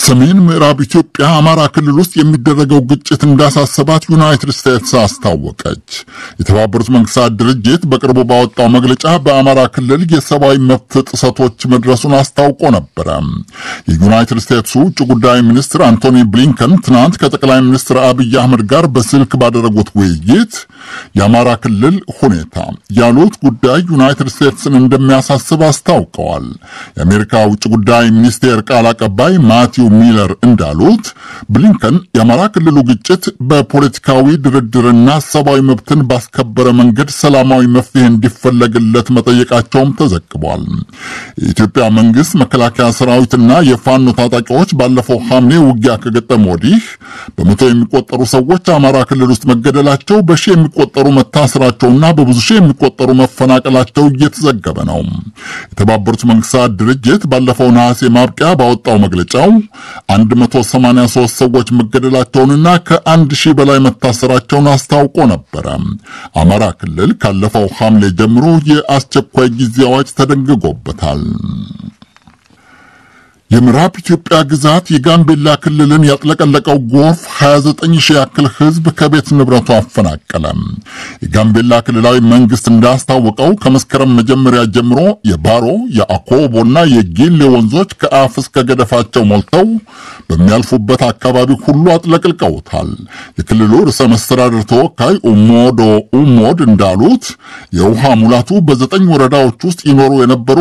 ሰሜን ምዕራብ ኢትዮጵያ አማራ ክልል ውስጥ የሚደረገው ግጭት እንዳሳሰባት ዩናይትድ ስቴትስ አስታወቀች። የተባበሩት መንግስታት ድርጅት በቅርቡ ባወጣው መግለጫ በአማራ ክልል የሰብአዊ መብት ጥሰቶች መድረሱን አስታውቆ ነበረ። የዩናይትድ ስቴትሱ ውጭ ጉዳይ ሚኒስትር አንቶኒ ብሊንከን ትናንት ከጠቅላይ ሚኒስትር አብይ አህመድ ጋር በስልክ ባደረጉት ውይይት የአማራ ክልል ሁኔታ ያሉት ጉዳይ ዩናይትድ ስቴትስን እንደሚያሳስብ አስታውቀዋል። የአሜሪካ ውጭ ጉዳይ ሚኒስቴር ቃል አቀባይ ማቲው ሚለር እንዳሉት ብሊንከን የአማራ ክልሉ ግጭት በፖለቲካዊ ድርድርና ሰብአዊ መብትን ባስከበረ መንገድ ሰላማዊ መፍትሄ እንዲፈለግለት መጠየቃቸውም ተዘግቧል። የኢትዮጵያ መንግስት መከላከያ ሰራዊትና የፋኖ ታጣቂዎች ባለፈው ሐምሌ ውጊያ ከገጠመ ወዲህ በመቶ የሚቆጠሩ ሰዎች አማራ ክልል ውስጥ መገደላቸው፣ በሺ የሚቆጠሩ መታሰራቸውና በብዙ ሺህ የሚቆጠሩ መፈናቀላቸው እየተዘገበ ነው። የተባበሩት መንግስታት ድርጅት ባለፈው ነሐሴ ማብቂያ ባወጣው መግለጫው 183 ሰዎች መገደላቸውንና ከአንድ ሺህ በላይ መታሰራቸውን አስታውቆ ነበረ። አማራ ክልል ካለፈው ሐምሌ ጀምሮ የአስቸኳይ ጊዜ አዋጅ ተደንግጎበታል። የምዕራብ ኢትዮጵያ ግዛት የጋምቤላ ክልልን ያጥለቀለቀው ጎርፍ 29 ሺህ ያክል ሕዝብ ከቤት ንብረቱ አፈናቀለ። የጋምቤላ ክልላዊ መንግስት እንዳስታወቀው ከመስከረም መጀመሪያ ጀምሮ የባሮ የአኮቦና የጊሌ ወንዞች ከአፍ እስከ ገደፋቸው ሞልተው በሚያልፉበት አካባቢ ሁሉ አጥለቅልቀውታል። የክልሉ ርዕሰ መስተዳድር ተወካይ ኡሞዶ ኡሞድ እንዳሉት የውሃ ሙላቱ በዘጠኝ ወረዳዎች ውስጥ ይኖሩ የነበሩ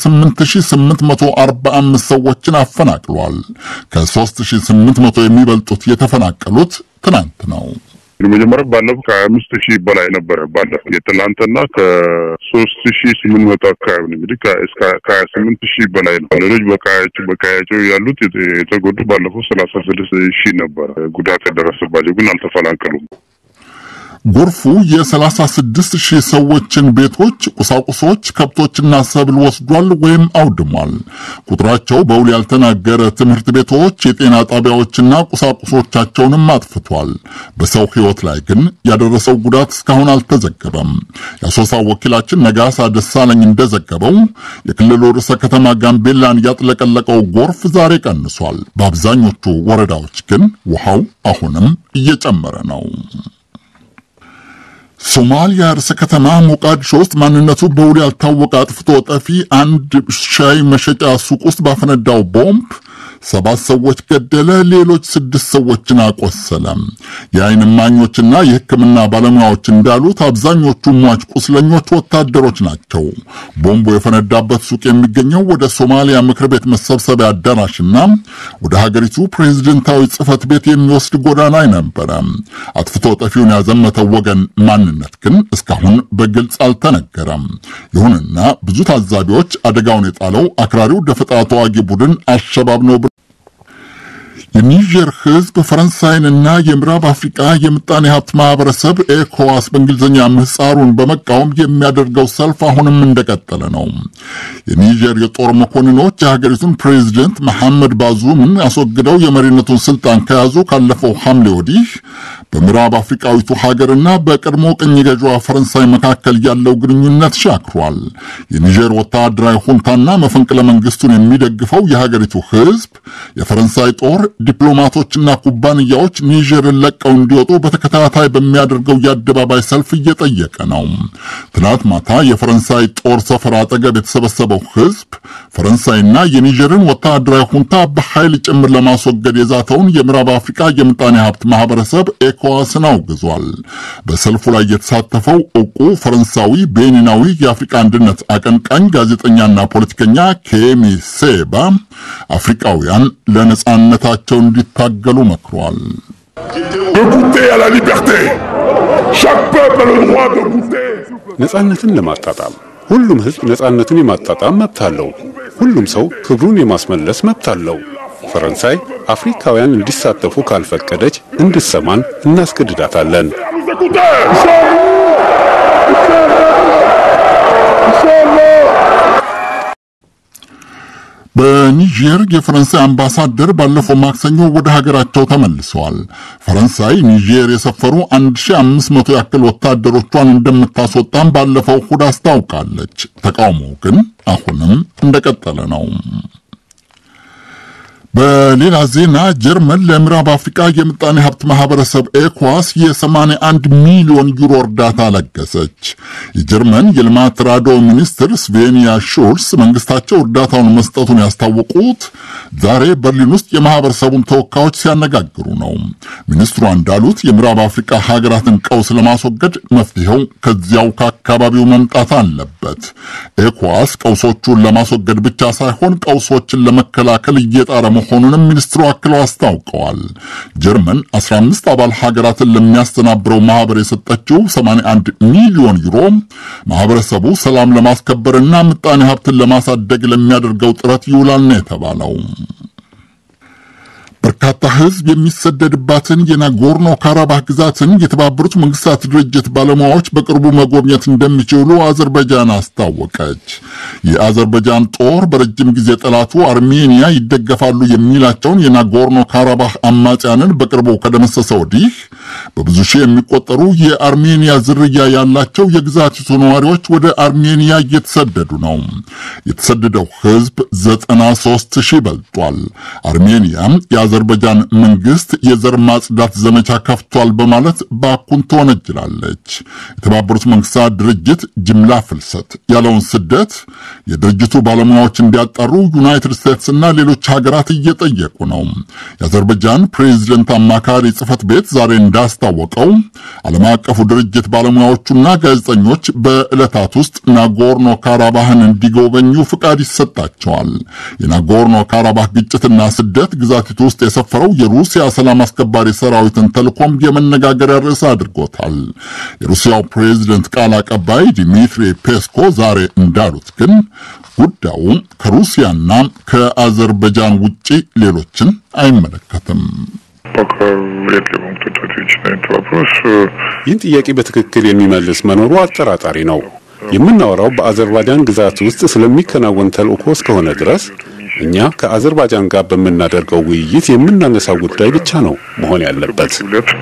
28845 ሰዎች ሰዎችን አፈናቅሏል። ከ3800 የሚበልጡት የተፈናቀሉት ትናንት ነው። መጀመሪያ ባለፈው ከሀያ አምስት ሺህ በላይ ነበረ። ባለፈው የትላንትና ከሶስት ሺህ ስምንት መቶ አካባቢ ነው እንግዲህ ከሀያ ስምንት ሺህ በላይ ነው። ሌሎች በቀያቸው በቀያቸው ያሉት የተጎዱ ባለፈው ሰላሳ ስድስት ሺህ ነበረ ጉዳት የደረሰባቸው ግን አልተፈናቀሉም። ጎርፉ የ36 ሺህ ሰዎችን ቤቶች፣ ቁሳቁሶች፣ ከብቶችና ሰብል ወስዷል ወይም አውድሟል። ቁጥራቸው በውል ያልተናገረ ትምህርት ቤቶች፣ የጤና ጣቢያዎችና ቁሳቁሶቻቸውንም አጥፍቷል። በሰው ሕይወት ላይ ግን ያደረሰው ጉዳት እስካሁን አልተዘገበም። የአሶሳ ወኪላችን ነጋሳ ደሳለኝ እንደዘገበው የክልሉ ርዕሰ ከተማ ጋምቤላን ያጥለቀለቀው ጎርፍ ዛሬ ቀንሷል። በአብዛኞቹ ወረዳዎች ግን ውሃው አሁንም እየጨመረ ነው። ሶማሊያ ርዕሰ ከተማ ሞቃዲሾ ውስጥ ማንነቱ በውል ያልታወቀ አጥፍቶ ጠፊ አንድ ሻይ መሸጫ ሱቅ ውስጥ ባፈነዳው ቦምብ ሰባት ሰዎች ገደለ፣ ሌሎች ስድስት ሰዎችን አቆሰለ። የዓይን እማኞችና የሕክምና ባለሙያዎች እንዳሉት አብዛኞቹ ሟች ቁስለኞች ወታደሮች ናቸው። ቦምቡ የፈነዳበት ሱቅ የሚገኘው ወደ ሶማሊያ ምክር ቤት መሰብሰቢያ አዳራሽና ወደ ሀገሪቱ ፕሬዝደንታዊ ጽሕፈት ቤት የሚወስድ ጎዳና ነበረ። አጥፍቶ ጠፊውን ያዘመተው ወገን ማንነት ግን እስካሁን በግልጽ አልተነገረም። ይሁንና ብዙ ታዛቢዎች አደጋውን የጣለው አክራሪው ደፈጣ ተዋጊ ቡድን አሸባብ ነው የኒጀር ሕዝብ ፈረንሳይንና የምዕራብ አፍሪቃ የምጣኔ ሀብት ማህበረሰብ ኤኮዋስ በእንግሊዝኛ ምህጻሩን በመቃወም የሚያደርገው ሰልፍ አሁንም እንደቀጠለ ነው። የኒጀር የጦር መኮንኖች የሀገሪቱን ፕሬዚደንት መሐመድ ባዙምን አስወግደው የመሪነቱን ስልጣን ከያዙ ካለፈው ሐምሌ ወዲህ በምዕራብ አፍሪቃዊቱ ሀገርና በቀድሞ ቅኝ ገዥዋ ፈረንሳይ መካከል ያለው ግንኙነት ሻክሯል። የኒጀር ወታደራዊ ሁንታና መፈንቅለ መንግስቱን የሚደግፈው የሀገሪቱ ሕዝብ የፈረንሳይ ጦር ዲፕሎማቶችና ኩባንያዎች ኒጀርን ለቀው እንዲወጡ በተከታታይ በሚያደርገው የአደባባይ ሰልፍ እየጠየቀ ነው። ትናንት ማታ የፈረንሳይ ጦር ሰፈር አጠገብ የተሰበሰበው ህዝብ ፈረንሳይና የኒጀርን ወታደራዊ ሁንታ በኃይል ጭምር ለማስወገድ የዛተውን የምዕራብ አፍሪካ የምጣኔ ሀብት ማህበረሰብ ኤኮዋስን አውግዟል። በሰልፉ ላይ የተሳተፈው እውቁ ፈረንሳዊ ቤኒናዊ የአፍሪካ አንድነት አቀንቃኝ ጋዜጠኛና ፖለቲከኛ ኬሚ ሴባ አፍሪካውያን ለነጻነታቸው እንዲታገሉ መክሯል። ነጻነትን ለማጣጣም ሁሉም ህዝብ ነጻነቱን የማጣጣም መብት አለው። ሁሉም ሰው ክብሩን የማስመለስ መብት አለው። ፈረንሳይ አፍሪካውያን እንዲሳተፉ ካልፈቀደች እንድትሰማን እናስገድዳታለን። በኒጀር የፈረንሳይ አምባሳደር ባለፈው ማክሰኞ ወደ ሀገራቸው ተመልሰዋል። ፈረንሳይ ኒጀር የሰፈሩ 1500 ያክል ወታደሮቿን እንደምታስወጣም ባለፈው እሁድ አስታውቃለች። ተቃውሞው ግን አሁንም እንደቀጠለ ነው። በሌላ ዜና ጀርመን ለምዕራብ አፍሪካ የምጣኔ ሀብት ማህበረሰብ ኤኳስ የ81 ሚሊዮን ዩሮ እርዳታ ለገሰች። የጀርመን የልማት ተራድኦ ሚኒስትር ስቬኒያ ሹልስ መንግስታቸው እርዳታውን መስጠቱን ያስታወቁት ዛሬ በርሊን ውስጥ የማህበረሰቡን ተወካዮች ሲያነጋግሩ ነው። ሚኒስትሯ እንዳሉት የምዕራብ አፍሪካ ሀገራትን ቀውስ ለማስወገድ መፍትሄው ከዚያው ከአካባቢው መምጣት አለበት። ኤኳስ ቀውሶቹን ለማስወገድ ብቻ ሳይሆን ቀውሶችን ለመከላከል እየጣረ መሆኑንም ሚኒስትሩ አክለው አስታውቀዋል። ጀርመን 15 አባል ሀገራትን ለሚያስተናብረው ማህበር የሰጠችው 81 ሚሊዮን ዩሮ ማህበረሰቡ ሰላም ለማስከበርና ምጣኔ ሀብትን ለማሳደግ ለሚያደርገው ጥረት ይውላል ነው የተባለው። በርካታ ሕዝብ የሚሰደድባትን የናጎርኖ ካራባህ ግዛትን የተባበሩት መንግስታት ድርጅት ባለሙያዎች በቅርቡ መጎብኘት እንደሚችሉ አዘርባይጃን አስታወቀች። የአዘርባይጃን ጦር በረጅም ጊዜ ጠላቱ አርሜኒያ ይደገፋሉ የሚላቸውን የናጎርኖ ካራባህ አማጽያንን በቅርቡ ከደመሰሰ ወዲህ በብዙ ሺህ የሚቆጠሩ የአርሜኒያ ዝርያ ያላቸው የግዛቲቱ ነዋሪዎች ወደ አርሜኒያ እየተሰደዱ ነው። የተሰደደው ሕዝብ 93 ሺህ በልጧል። አርሜኒያ የአዘርባይጃን መንግስት የዘር ማጽዳት ዘመቻ ከፍቷል በማለት ባኩን ትወነጅላለች። የተባበሩት መንግስታት ድርጅት ጅምላ ፍልሰት ያለውን ስደት የድርጅቱ ባለሙያዎች እንዲያጣሩ ዩናይትድ ስቴትስና ሌሎች ሀገራት እየጠየቁ ነው። የአዘርባይጃን ፕሬዚደንት አማካሪ ጽህፈት ቤት ዛሬ እንዳስታወቀው ዓለም አቀፉ ድርጅት ባለሙያዎቹና ጋዜጠኞች በዕለታት ውስጥ ናጎርኖ ካራባህን እንዲጎበኙ ፍቃድ ይሰጣቸዋል። የናጎርኖ ካራባህ ግጭትና ስደት ግዛቲቱ ውስጥ የሰፈረው የሩሲያ ሰላም አስከባሪ ሰራዊትን ተልኮም የመነጋገሪያ ርዕስ አድርጎታል። የሩሲያው ፕሬዚደንት ቃል አቀባይ ዲሚትሪ ፔስኮ ዛሬ እንዳሉት ግን ጉዳዩ ከሩሲያና ከአዘርባይጃን ውጪ ሌሎችን አይመለከትም። ይህን ጥያቄ በትክክል የሚመልስ መኖሩ አጠራጣሪ ነው። የምናወራው በአዘርባይጃን ግዛት ውስጥ ስለሚከናወን ተልእኮ እስከሆነ ድረስ እኛ ከአዘርባይጃን ጋር በምናደርገው ውይይት የምናነሳው ጉዳይ ብቻ ነው መሆን ያለበት።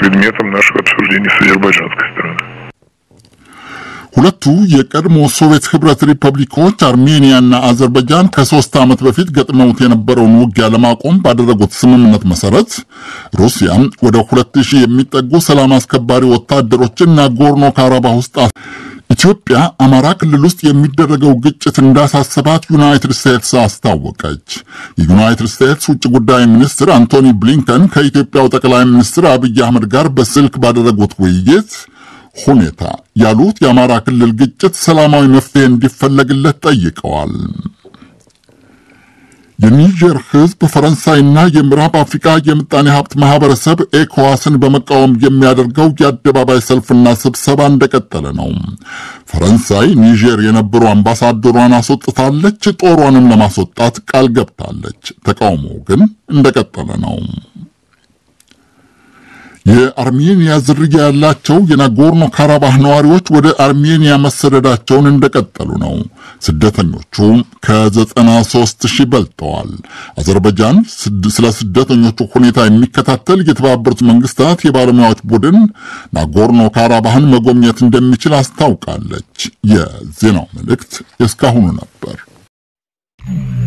ሁለቱ የቀድሞ ሶቪየት ህብረት ሪፐብሊኮች አርሜኒያና አዘርባይጃን ከሶስት ዓመት በፊት ገጥመውት የነበረውን ውጊያ ለማቆም ባደረጉት ስምምነት መሰረት ሩሲያ ወደ ሁለት ሺህ የሚጠጉ ሰላም አስከባሪ ወታደሮችን ናጎርኖ ካራባህ ውስጥ ኢትዮጵያ አማራ ክልል ውስጥ የሚደረገው ግጭት እንዳሳሰባት ዩናይትድ ስቴትስ አስታወቀች። የዩናይትድ ስቴትስ ውጭ ጉዳይ ሚኒስትር አንቶኒ ብሊንከን ከኢትዮጵያው ጠቅላይ ሚኒስትር አብይ አህመድ ጋር በስልክ ባደረጉት ውይይት ሁኔታ ያሉት የአማራ ክልል ግጭት ሰላማዊ መፍትሄ እንዲፈለግለት ጠይቀዋል። የኒጀር ህዝብ ፈረንሳይና የምዕራብ አፍሪካ የምጣኔ ሀብት ማህበረሰብ ኤኮዋስን በመቃወም የሚያደርገው የአደባባይ ሰልፍና ስብሰባ እንደቀጠለ ነው። ፈረንሳይ ኒጀር የነበሩ አምባሳደሯን አስወጥታለች። ጦሯንም ለማስወጣት ቃል ገብታለች። ተቃውሞ ግን እንደቀጠለ ነው። የአርሜኒያ ዝርያ ያላቸው የናጎርኖ ካራባህ ነዋሪዎች ወደ አርሜኒያ መሰደዳቸውን እንደቀጠሉ ነው። ስደተኞቹ ከ93 ሺህ በልጠዋል። አዘርባይጃን ስለ ስደተኞቹ ሁኔታ የሚከታተል የተባበሩት መንግስታት የባለሙያዎች ቡድን ናጎርኖ ካራባህን መጎብኘት እንደሚችል አስታውቃለች። የዜናው መልእክት የእስካሁኑ ነበር።